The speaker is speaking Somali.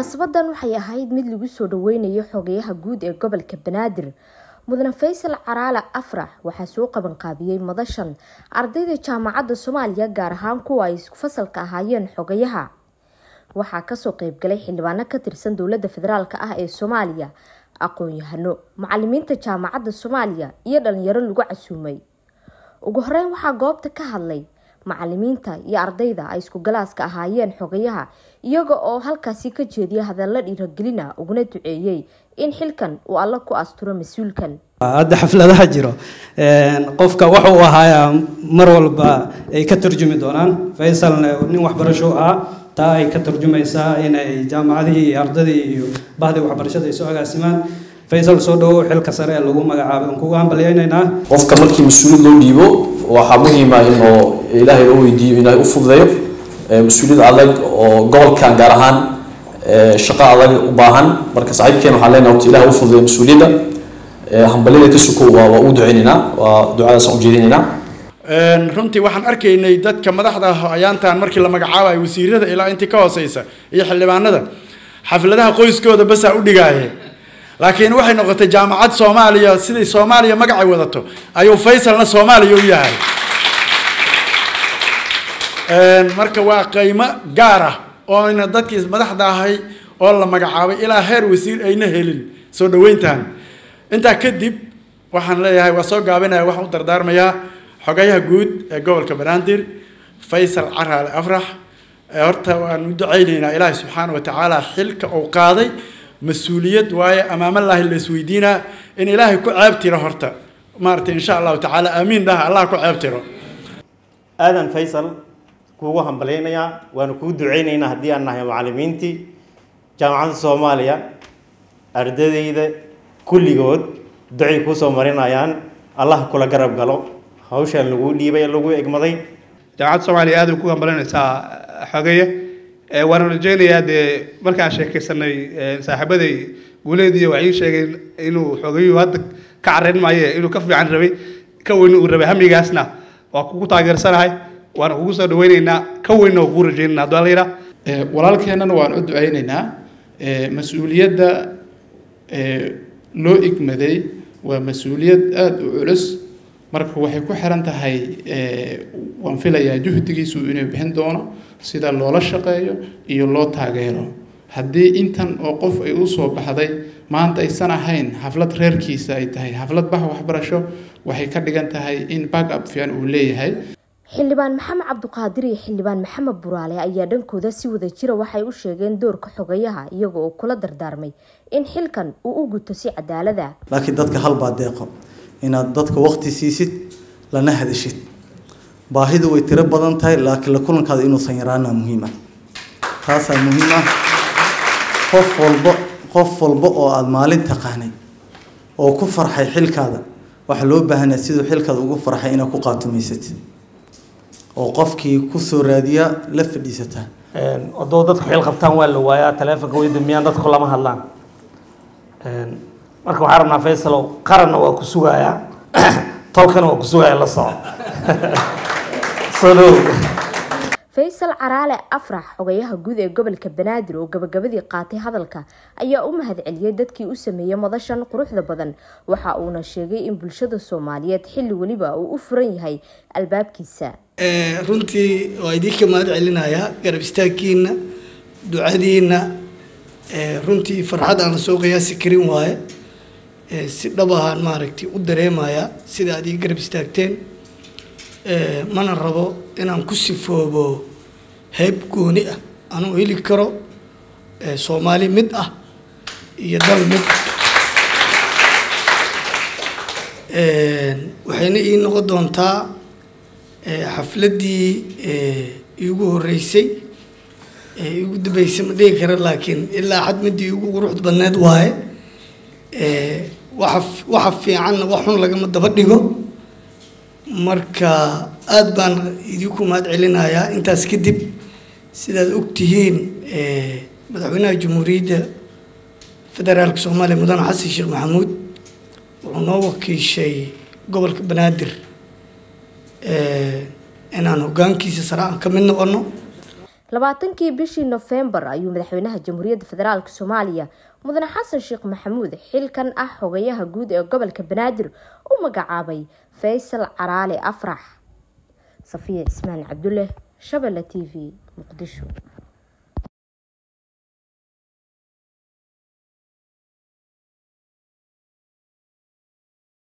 munaasabadan waxay ahayd mid lagu soo dhaweynayo xogayaha guud ee gobolka banaadir mudane faysal caraale afrax waxaa soo qabanqaabiyey madashan ardayda jaamacadda soomaaliya gaar ahaan kuwa ay isku fasalka ahaayeen xogayaha waxaa kasoo qeybgalay xildhibaano ka tirsan dowladda federaalk ah ee soomaaliya aqoon-yahano macalimiinta jaamacadda soomaaliya iyo dhalinyaro lagu casuumay ugu horeyn waxaa goobta ka hadlay macalimiinta iyo ardayda ay isku galaaska ahaayeen xogayaha iyaga oo halkaasi ka jeediya hadallo dhiiragelina uguna duceeyey in xilkan uu alla ku asturo mas-uulkan hadda xafladaha jiro qofka waxa uu ahaayaa mar walba ay ka turjumi doonaan faysalna nin waxbarasho ahaa taa ay ka turjumaysaa inay jaamacadihii iyo ardadii iyo bahdii waxbarashada ay soo agaasimaan faysal soo dhawow xilka sare ee lagu magacaabay aan kugu hambalyaynaynaa qofka markii mas-uuliyad loo dhiibo waxaa muhiima inuu ilaahay loo weydiiyo ilaahay u fududeeyo mas-uuliyad adag oo gobolkan gaar ahaan shaqo adag u baahan marka saaxiibkeen waxaan leenahay horta ilahay u fududeeyo mas-uuliyadda hambalyada ka suko waa waa u duceynaynaa waa ducadaasaan ujeedinaynaa runtii waxaan arkaynay dadka madaxda ayaantan markii la magacaabayo wasiirada ilaa intii ka hooseysa iyo xildhibaanada xafladaha qoyskooda basaa u dhigaaye laakiin waxay noqotay jaamacad soomaaliya siday soomaaliya magacay wadato ayuu faysalna soomaaliya u yahay marka waa qiimo gaar ah oo ayna dadkii madaxda ahay oo la magacaabay ilaa heer wasiir ayna helin soo dhaweyntan intaa kadib waxaan leeyahay waa soo gaabinaya waxaan u dardaarmayaa xogayaha guud ee gobolka banaadir faysal caraale afrax horta waan u ducaynaynaa ilaahay subxaana watacaala xilka uu qaaday mas-uuliyad waaye amaamallaahi la isweydiinaa in ilaahay ku ceeb tiro horta maaragtay insha allahu tacaala aamiin dhaha allah ku ceeb tiro aadan faysal kuugu hambalyaynayaa waanu kuu duceynaynaa haddii aan nahay macallimiintii jaamacadda soomaaliya ardadayda kulligood ducay kuusoo marinayaan allah kula garab galo hawshaan laguu dhiibay lagu egmaday jaamacadda soomaaliya aad ku hambalinaysaa xogeeye waana rajeynayaa dee markaan sheekaysanay saaxiibaday guuleediiy waxay ii sheegeen inuu xogeyuhu hadda ka carayn maaye inuu ka fiican rabay ka weyn uu rabay hamigaasna waa kugu taageersanahay waana kugu soo dhaweyneynaa ka weynna waa kugu rajeynayna hadduu alla yidhaa walaalkeennana waan u duceyneynaa mas-uuliyadda loo igmaday waa mas-uuliyad aada u culus marka waxay ku xiran tahay waan filayaa juhdigiisu inuu bixin doono sida loola shaqeeyo iyo loo taageero haddii intan oo qof ay u soo baxday maanta aysan ahayn xaflad reerkiisa ay tahay xaflad bax waxbarasho waxay ka dhigan tahay in backup fiican uu leeyahay xildhibaan maxamed cabduqaadir iyo xildhibaan maxamed buraale ayaa dhankooda si wada jira waxay u sheegeen doorka xogayaha iyaga oo kula dardaarmay in xilkan uu u guto si cadaalada laakiin dadka halbaa deeqo inaad dadka waqti siisid lana hadashid baahidu way tiro badan tahay laakiin la kulankaada inuusan yaraana muhiim ah taasaa muhiim ah qof walba qof walba oo aada maalin taqaanay oo ku farxay xilkaada waxaa loo baahanyaa siduu xilkaada ugu farxay inaad ku qaatumaysatid oo qofkii kusoo raadiya la fadhiisataa odoo dadku xil qabtaan waa la waayaa taleefonka way damiyaan dadku lama hadlaan marka waxaa rabnaa faysalow qaranna waa ku sugayaa tolkana waa ku sugaya la soco soo dhow faysal caraale afrax xogayaha guud ee gobolka banaadir oo gabagabadii qaatay hadalka ayaa u mahad celiyey dadkii u sameeyey madashan quruxda badan waxa uuna sheegay in bulshada soomaaliyeed xilli weliba uu u furan yahay albaabkiisa runtii waa idinka mahad celinayaa garab istaagkiina ducadiina runtii farxad aan lasoo qiyaasi karin waaye si dhab ahaan maaragtay u dareemayaa sida aad ii garab istaagteen mana rabo inaan ku sifoobo hayb gooni ah anuu heli karo soomaali mid ah iyo dal mid ah waxayna ii noqon doontaa xafladdii iigu horreysay iigu dambeysay ma dhihi kara laakiin ilaa xad midii iigu quruxda badneed waaye waxa waxa fiicanna wax xun lagama daba dhigo marka aada baan idinku mahad celinayaa intaas kadib sidaad ogtihiin madaxweynaha jamhuuriyadda federaalka soomaaliya mudane xasan sheekh maxamuud wuxuu noo wakiishay gobolka banaadir inaan hoggaankiisa sare aan ka mid noqono labaatankii bishii nofembar ayuu madaxweynaha jamhuuriyadda federaalk soomaaliya mudane xasan sheekh maxamuud xilkan ah xogayaha guud ee gobolka banaadir u magacaabay faysal caraale afrax safiya cismaan cabdulle shabelle t v muqdisho